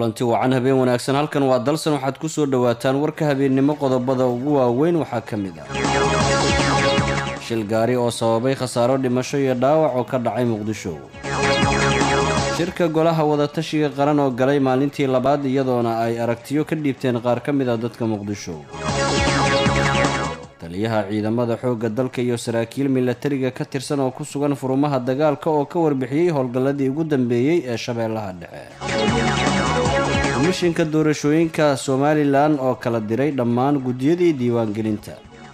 kulanti wacan habeen wanaagsan halkan waa dalsan waxaad ku soo dhowaataan warka habeennimo qodobada ugu waaweyn waxaa ka mid ah shil gaari oo sababay khasaaro dhimasho iyo dhaawac oo ka dhacay muqdisho shirka golaha wadatashiga qaran oo galay maalintii labaad iyadoona ay aragtiyo ka dhiibteen qaar ka mid ah dadka muqdisho taliyaha ciidamada xoogga dalka iyo saraakiil milatariga ka tirsan oo ku sugan furumaha dagaalka oo ka warbixiyey howlgalladii ugu dambeeyey ee shabeellaha dhexe komishinka doorashooyinka somalilan oo kala diray dhammaan guddiyadii diiwaangelinta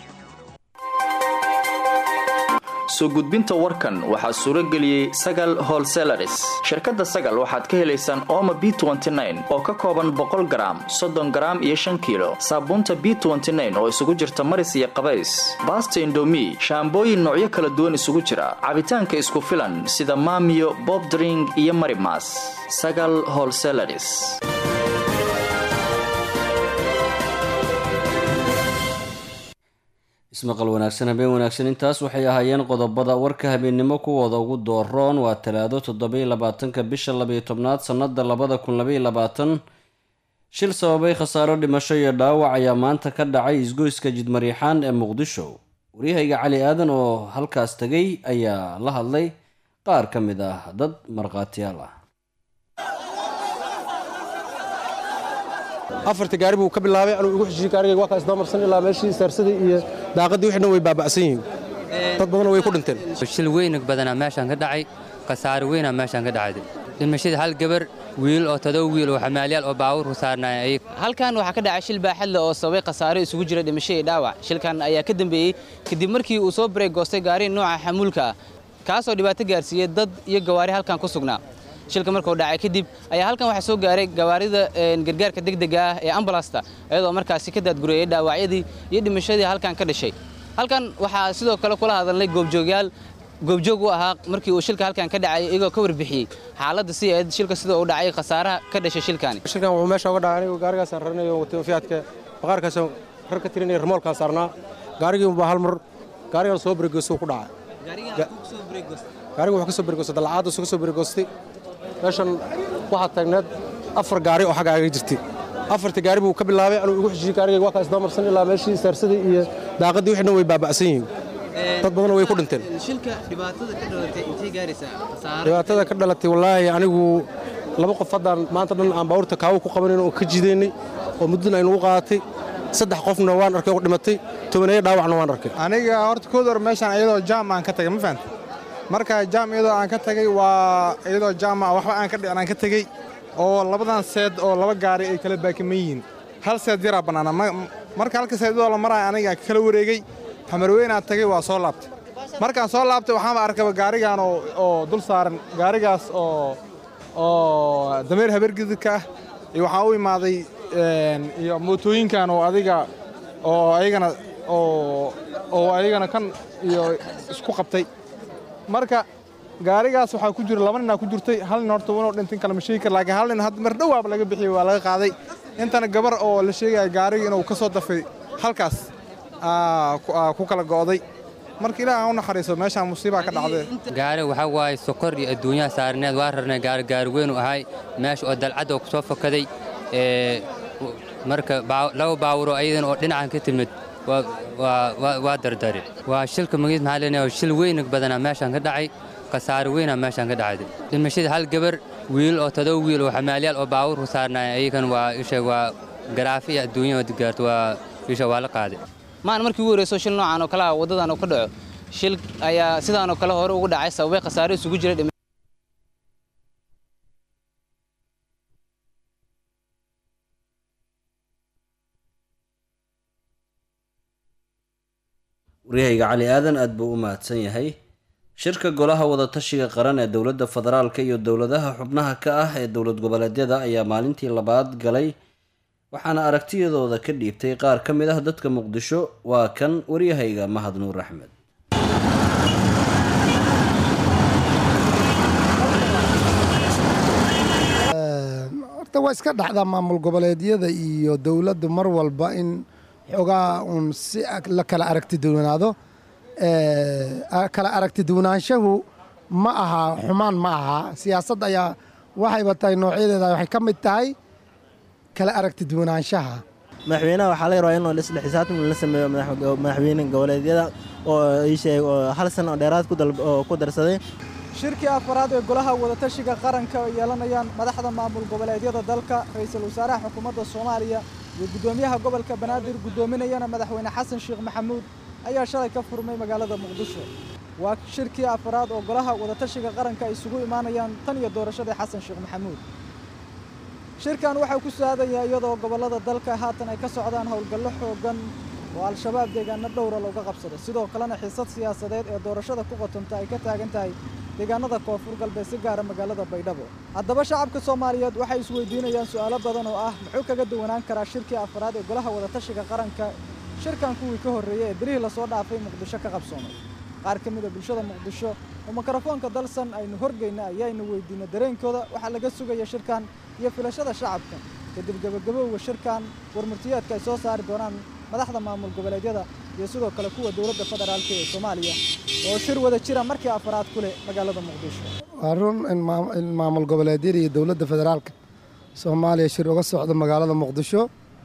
soo gudbinta warkan waxaa suuro geliyey sagal holselaris shirkadda sagal waxaad ka helaysaan ooma b oo ka kooban boqol garaam soddon garaam iyo shan kiilo saabuunta b oo isugu jirta maris iyo qabays baasta indomi shaambooyin noocyo kala duwan isugu jira cabitaanka isku filan sida maamiyo bobdring iyo marimas sagal holselaris ismaqal wanaagsan habeen wanaagsan intaas waxay ahaayeen qodobada warka habeennimo kuwooda ugu dooroon waa talaado toddobiyo labaatanka bisha labayo tobnaad sannada labada kun labaiyo labaatan shil sababay khasaaro dhimasho iyo dhaawac ayaa maanta ka dhacay isgoyska jidmariixaan ee muqdisho waryahayga cali aadan oo halkaas tegay ayaa la hadlay qaar ka mid ah dad markhaatiyaal ah afarta gaari buu ka bilaabay anuu igu xishiiyey gaarigayga waa kaas doomarsan ilaa meeshii saarsadii iyo daaqaddii wixii dhan way baaba'san yihiin dad badanna way ku dhinteen shil weyna badanaa meeshaan ka dhacay khasaare weynaa meeshaan ka dhacday dhimashada hal gabar wiil oo todoba wiil oo xamaalyaal oo baawurku saarnaayeen halkan waxaa ka dhacay shil baaxadle oo sababay khasaaro isugu jira dhimasho iyo dhaawac shilkan ayaa ka dambeeyey kadib markii uu soo bareeg goostay gaari nooca xamuulka ah kaasoo dhibaato gaarsiiyey dad iyo gawaari halkan ku sugnaa shilka markuu dhacay kadib ayaa halkan waxaa soo gaaray gawaarida gargaarka degdega ah ee ambalasta iyadoo markaasi ka daadgureeyey dhaawacyadii iyo dhimashadii halkan ka dhashay halkan waxaa sidoo kale kula hadalnay goobjoogyaal goobjoog u ahaa markii uu shilka halkan ka dhacay iyagoo ka warbixiyey xaaladda si eed shilka sida uu dhacay khasaaraha ka dhashay shilkaani shilkan wuxuu meesha uga dhacay anigu gaarigaasaan raranayo fiyaadka baqaarkaasaan rar ka tirinaya remoolkaan saarnaa gaarigii unbaa hal mar gaarigan soo beregoostay ku dhacay gaariga wuxuu ka soo beregoostay dalacaadda soo ka soo beregoostay meeshan waxaa taagneed afar gaari oo xagga aga jirtay afarta gaari buu ka bilaabay anuu igu xishiiyey gaarigayga waa kaas doomarsan ilaa meeshii saarsadii iyo daaqaddii wixii dhan way baaba'san yihiin dad badanna way ku dhinteen dhibaatada ka dhalatay wallaahi anigu laba qof haddaan maanta dhan aan baawurta kaawo ku qabanayn oo ka jidaynay oo muddana aynugu qaadatay saddex qofna waan arkay oo dhimatay tobaneeyo dhaawacna waan arkay aniga horta kood hor meeshaan iyadoo jaam aan ka tagay ma fahanta marka jaam iyadoo aan ka tagay waa iyadoo jaama waxba aan ka dhicin aan ka tegey oo labadan seed oo laba gaari ay kala baakiman yihiin hal seed yaraa bannaana marka halka seedadoo la maraya aniga kala wareegey xamarweynaa tagay waa soo laabtay markaan soo laabtay waxaanba arkaba gaarigan oo dul saaran gaarigaas oo oo dameer habeergididka ah iyo waxaa u imaaday iyo mootooyinkan oo adiga oo ayagana oo ayagana kan iyo isku qabtay marka gaarigaas waxaa ku jira laba ninaa ku jirtay hal nin horta inuu dhintin kale ma sheegi kar laakiin hal nin hadda mar dhowaaba laga bixiyey waa laga qaaday intana gabar oo la sheegaya gaarigii inuu ka soo dafay halkaas ku kala go'day marka ilaah aan u naxariiso meeshaan musiibaa ka dhacdee gaari waxaa waaye sokor iyo adduunyaha saarneed waa rarnay gaari gaari weyn u ahay meesha oo dalcadda oo ku soo fokaday marka laba baawuro ayadan oo dhinacan ka timid waa dardari waa shilka magid maxaa leenahay shil weyna badanaa meeshaan ka dhacay khasaare weynaa meeshaan ka dhacday dhimashada hal gabar wiil oo todoba wiil oo xamaalyaal oo baawurku saarnaayeen ayagan waa isha waa garaafi iyo adduunya gaarto waa isha waa la qaaday maan markii ugu horeyso shil noocan oo kale ah waddadan oo ka dhaco shil ayaa sidaanoo kale hore ugu dhacay sababay khasaare isugu jira waryahayga cali aadan aad buu u mahadsan yahay shirka golaha wadatashiga qaran ee dowladda federaalka iyo dowladaha xubnaha ka ah ee dowlad goboleedyada ayaa maalintii labaad galay waxaana aragtiyadooda ka dhiibtay qaar ka mid ah dadka muqdisho waa kan waryahayga mahad nuur axmed horta waa iska dhacdaa maamul goboleedyada iyo dowladdu mar walba in xoogaa uun si la kala aragti duwanaado kala aragti duwanaanshahu ma aha xumaan ma aha siyaasad ayaa waxayba tahay noocyadeeda waxay ka mid tahay kala aragti duwanaanshaha madaxweynaha waxaa laga rabaa in isla xisaabtan la sameeyo madaxweyne goboleedyada oo ii sheeg oo hal san oo dheeraad ku darsaday shirkii afaraad ee golaha wadatashiga qaranka oo yeelanayaan madaxda maamul goboleedyada dalka ra'iisul wasaaraha xukuumadda soomaaliya iyo guddoomiyaha gobolka banaadir guddoominayana madaxweyne xasan sheekh maxamuud ayaa shalay ka furmay magaalada muqdisho waa shirkii afaraad oo golaha wadatashiga qaranka ay isugu imaanayaan tan iyo doorashadii xasan sheekh maxamuud shirkan waxaa ku saadayaa iyadoo gobollada dalka haatan ay ka socdaan howlgallo xooggan oo al-shabaab deegaano dhowra looga qabsada sidoo kalena xiisad siyaasadeed ee doorashada ku qotonta ay ka taagan tahay deegaanada koonfur galbeed si gaara magaalada baydhabo haddaba shacabka soomaaliyeed waxay isweydiinayaan su'aalo badan oo ah muxuu kaga duwanaan karaa shirkii afaraad ee golaha wadatashiga qaranka shirkan kuwii ka horreeyey ee berihii lasoo dhaafay muqdisho ka qabsoomay qaar ka mid a bulshada muqdisho oo mikrofoonka dalsan aynu horgeyna ayaaynu weydiina dareenkooda waxaa laga sugaya shirkan iyo filashada shacabka kadib gebagabowga shirkan warmurtiyeedka ay soo saari doonaan madaxda maamul goboleedyada iyo sidoo kale kuwa dowladda federaalka ee soomaaliya oo shir wada jira markii afaraad ku leh magaalada muqdisho waa run in maamul goboleedyada iyo dowladda federaalka soomaaliya shir uga socdo magaalada muqdisho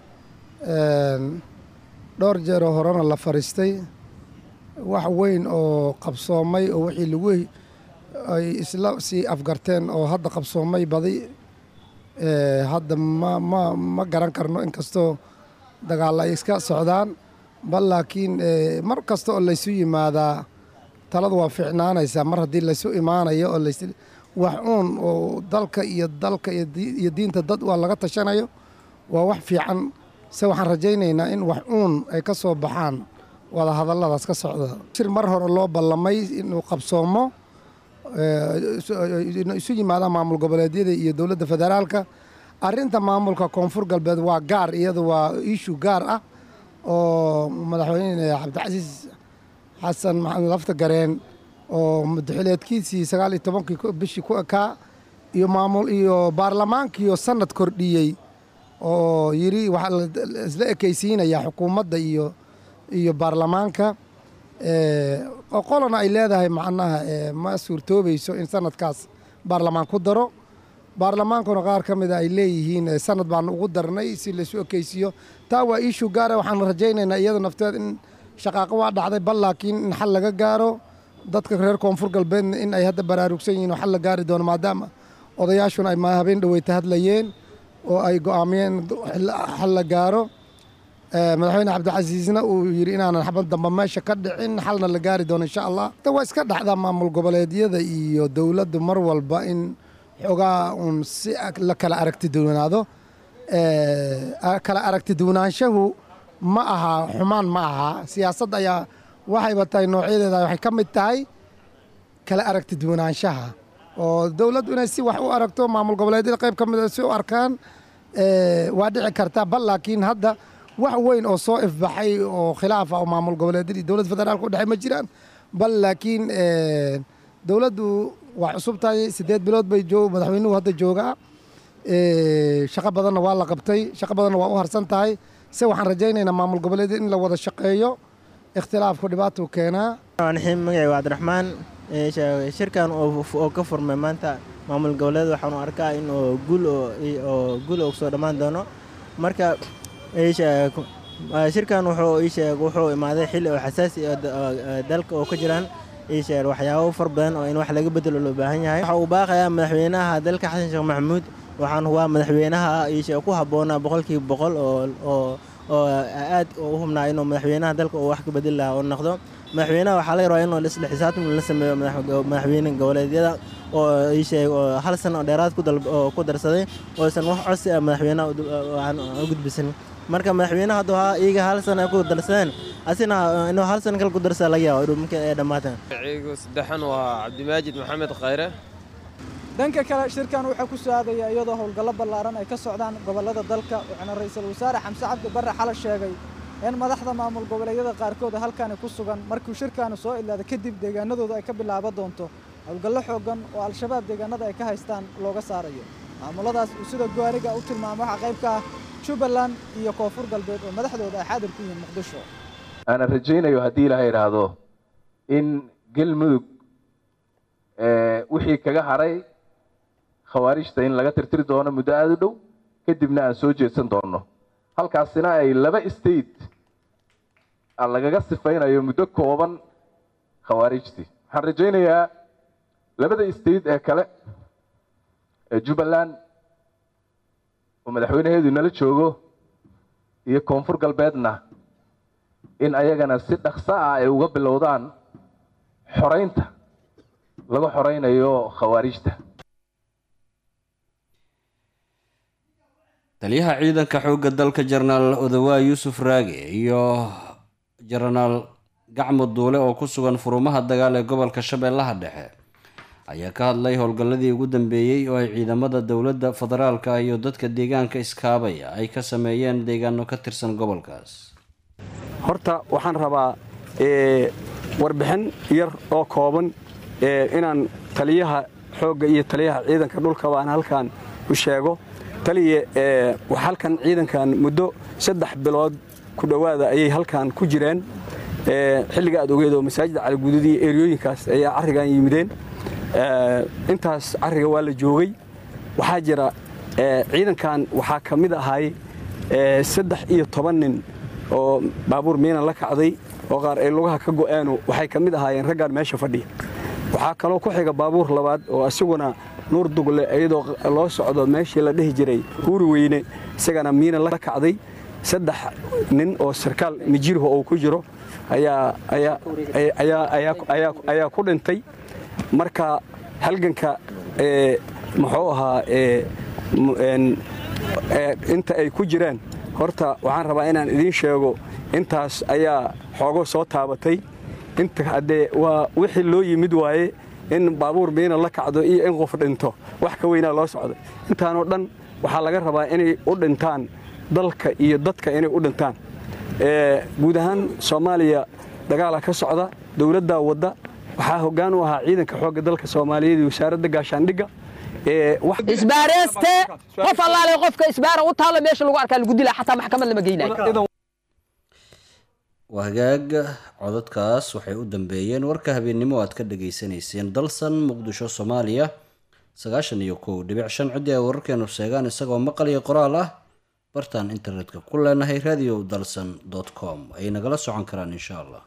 dhowr jeeroo horena la fariistay wax weyn oo qabsoomay oo wixii lagu ay isla sii afgarteen oo hadda qabsoomay badi hadda ma ma ma garan karno inkastoo dagaal ay iska socdaan bal laakiin mar kasta oo laysu yimaadaa taladu waa fiicnaanaysaa mar haddii laysu imaanayo oo lays wax uun oo dalka iyo dalka iyo diinta dad waa laga tashanayo waa wax fiican se waxaan rajaynaynaa in wax uun ay ka soo baxaan wada hadalladaas ka socda shir mar hore loo ballamay inuu qabsoomo isu yimaadaan maamul goboleedyada iyo dowladda federaalka arrinta maamulka koonfur galbeed waa gaar iyadu waa ishu gaar ah oo madaxweyne cabdicasiis xasan maxamed lafta gareen oo madaxileedkiisii sagaal iyo tobankii bishii ku ekaa iyo maamul iyo baarlamaankiiyo sanad kordhiyey oo yidhi waxaa isla ekaysiinayaa xukuumadda iyo iyo baarlamaanka oo qolana ay leedahay macnaha ma suurtoobayso in sanadkaas baarlamaan ku daro baarlamaankuna qaar ka mida ay leeyihiin sanad baanu ugu darnay si laysu ekeysiiyo taa waa iishu gaara waxaan rajaynaynaa iyada nafteed in shaqaaqo waa dhacday bal laakiin in xal laga gaaro dadka reer koonfur galbeedna in ay hadda baraarugsan yihiin oo xal la gaari doono maadaama odayaashuna ay ma habeen dhoweyta hadlayeen oo ay go'aamiyeen xal la gaaro madaxweyne cabdicasiisna uu yidhi inaanan xabad damba meesha ka dhicin xalna la gaari doono insha allah waa iska dhacdaa maamul goboleedyada iyo dowladdu mar walba in xoogaa uun si la kala aragti duwanaado kala aragti duwanaanshahu ma aha xumaan ma aha siyaasadda ayaa waxayba tahay noocyadeeda waxay ka mid tahay kala aragti duwanaanshaha oo dowladdu inay si wax u aragto maamul goboleedyada qayb ka mid si u arkaan waa dhici kartaa bal laakiin hadda wax weyn oo soo ifbaxay oo khilaaf ah oo maamul goboleedyada iyo dowladda federaalka u dhexey ma jiraan bal laakiin dowladdu waa cusub tahay siddeed bilood bay joog madaxweynuhu hadda joogaa shaqo badanna waa la qabtay shaqo badanna waa u harsan tahay se waxaan rajaynaynaa maamul goboleedyada in la wada shaqeeyo ikhtilaafku dhibaatuu keenaa xiim magacayga cabdiraxmaan shirkan oo ka furmay maanta maamul goboleed waxaanu arkaa in guul oo guul oo soo dhammaan doono marka shirkan wuxuu ii sheeg wuxuu imaaday xilli oo xasaasi dalka oo ka jiraan ii sheeg waxyaabo far badan oo in wax laga bedelo loo baahan yahay waxa uu baaqayaa madaxweynaha dalka xasan sheekh maxamuud waxaan hubaa madaxweynaha ii sheeg ku habboonaa boqolkiiba boqol oo oo oo aad u hubnaa inuu madaxweynaha dalka uu wax ka bedeli lahaa oo noqdo madaxweynaha waxaa laga rabaa inuu isla xisaabtan la sameeyo madaxweyne goboleedyada oo ii sheeg oo hal san oo dheeraad ku darsaday oosan wax codsi ah madaxweynaha aan u gudbisan marka madaxweynaha hadduu iyaga hal san ay ku darsadeen asina inuu hal san kale ku darsaa laga yaabo marka ay dhammaatan magaciigu saddexan waa cabdimaajid maxamed khayre dhanka kale shirkan waxaa ku soo-aadaya iyadoo howlgallo ballaaran ay ka socdaan gobollada dalka waxaana ra'iisul wasaare xamse cabdi barre xala sheegay in madaxda maamul goboleedyada qaarkood halkaani ku sugan markuu shirkaani soo ilaada kadib deegaanadooda ay ka bilaaban doonto howlgallo xooggan oo al-shabaab deegaanada ay ka haystaan looga saarayo maamuladaas uu sida gowaariga u tilmaamo waxaa qayb ka ah jubbaland iyo koonfur galbeed oo madaxdooda ay xaadir ku yihiin muqdisho aana rajaynayo haddii ilaaha idhaahdo in galmudug wixii kaga hadhay khawaarijta in laga tirtiri doono muddo aada u dhow kadibna aan soo jeedsan doonno halkaasina ay laba state lagaga sifaynayo muddo kooban khawaarijtii waxaan rajaynayaa labada state ee kale ee jubbaland oo madaxweynaheedu nala joogo iyo koonfur galbeedna in ayagana si dhaqso ah ay uga bilowdaan xoraynta laga xoraynayo khawaarijta taliyaha ciidanka xoogga dalka jenaraal odawaa yuusuf raage iyo jenaraal gacmo duule oo ku sugan furumaha dagaal ee gobolka shabeellaha dhexe ayaa ka hadlay howlgalladii ugu dambeeyey oo ay ciidamada dowladda federaalka iyo dadka deegaanka iskaabaya ay ka sameeyeen deegaano ka tirsan gobolkaas horta waxaan rabaa warbixin yar oo kooban inaan taliyaha xoogga iyo taliyaha ciidanka dhulkaba aan halkan u sheego taliya wax halkan ciidankan muddo saddex bilood ku dhowaada ayay halkan ku jireen xilliga aad ogeed oo masaajida caliguudud iyo eryooyinkaas ayaa carrigan yimideen intaas carriga waa la joogay waxaa jira ciidankan waxaa ka mid ahay saddex iyo toban nin oo baabuur miinan la kacday oo qaar ay lugaha ka go'aanu waxay ka mid ahaayeen raggaan meesha fadhiya waxaa kaloo ku xiga baabuur labaad oo isaguna nuur dugle iyadoo loo socdo meeshii la dhihi jiray huuri weyne isagana miinan la kacday saddex nin oo sarkaal mijirho uu ku jiro ayaa ku dhintay marka halganka muxuu ahaa inta ay ku jiraan horta waxaan rabaa inaan idiin sheego intaas ayaa xoogo soo taabatay inta haddee waa wixii loo yimid waaye in baabuur miina la kacdo iyo in qof dhinto wax ka weynaa loo socday intaanoo dhan waxaa laga rabaa inay u dhintaan dalka iyo dadka inay u dhintaan guud ahaan soomaaliya dagaala ka socda dowladdaa wadda waxaa hoggaan u ahaa ciidanka xoogga dalka soomaaliyeed iyo wasaaradda gaashaandhigga isbaareyste qof allaale qofka isbaara u taalla meesha lagu arkaa lagu dilaa xataa maxkamad lama geynayo waa hagaag codadkaas waxay u dambeeyeen warka habeennimo aad ka dhageysanayseen dalsan muqdisho soomaaliya sagaashan iyo kow dhibic shan ciddii ay wararkeenu sheegaan isagoo maqal iyo qoraal ah bartaan internetka ku leenahay radio dalsan com ay nagala socon karaan insha allah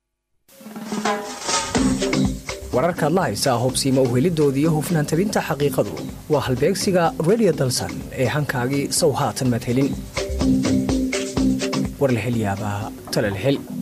wararkaad la haysaa hubsiima uhelidoodii iyo hufnaan tabinta xaqiiqadu waa halbeegsiga radio dalsan ee hankaagii sow haatan madhelin war la hel yaabaa tala la hel